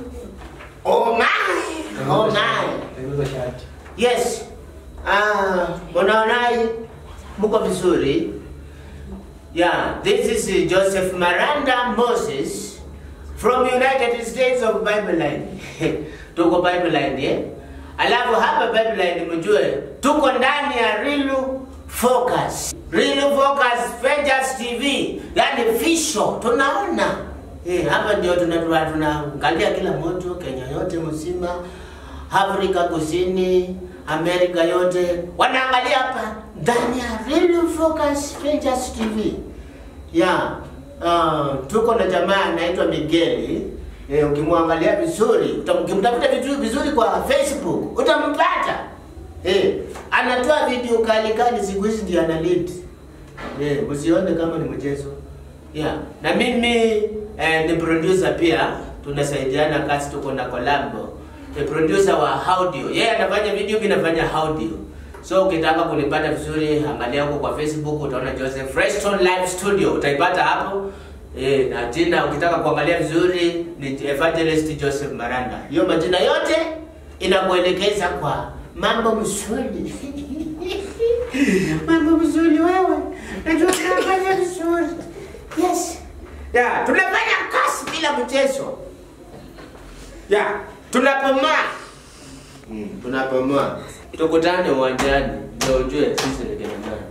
Oh my! Oh my! Tengeneza shati. Yes. Ah, unaonai mko vizuri? Yeah, this is uh, Joseph Miranda Moses from United States of Bible Line. tuko Bible Line eh? Alafu hapa Bible Line mjue tuko ndani ya Real Focus. Real Focus Ventures TV, yani fisho tunaona. Eh, hapa ndio tunatua tunaangalia kila mtu Kenya yote mzima, Afrika Kusini, Amerika yote wanaangalia hapa ndani ya Real Focus Ventures TV. Yeah. Uh, tuko na jamaa anaitwa Migeli. Eh, ukimwangalia vizuri, utam- ukimtafuta vizuri vizuri kwa Facebook, utampata. Eh, anatoa video kali kali siku hizi ndio ana lead. Eh, usione kama ni mchezo. Yeah. Na mimi eh, ni producer pia, tunasaidiana kazi, tuko na collabo. Ni producer wa audio. Yeye anafanya video, mimi nafanya audio. So ukitaka kunipata vizuri, angalia huko kwa Facebook utaona Joseph Preston Live Studio, utaipata hapo. Eh, na jina ukitaka kuangalia vizuri ni Evangelist Joseph Maranda. Hiyo majina yote inakuelekeza kwa mambo mzuri. mambo mzuri wewe. Najua tunafanya vizuri. Yes. Yeah, tunafanya kazi bila mchezo. Yeah, tunapomaa. Mm, tunapomaa. Tukutane uwanjani ndio ujue sisi ni kina nani.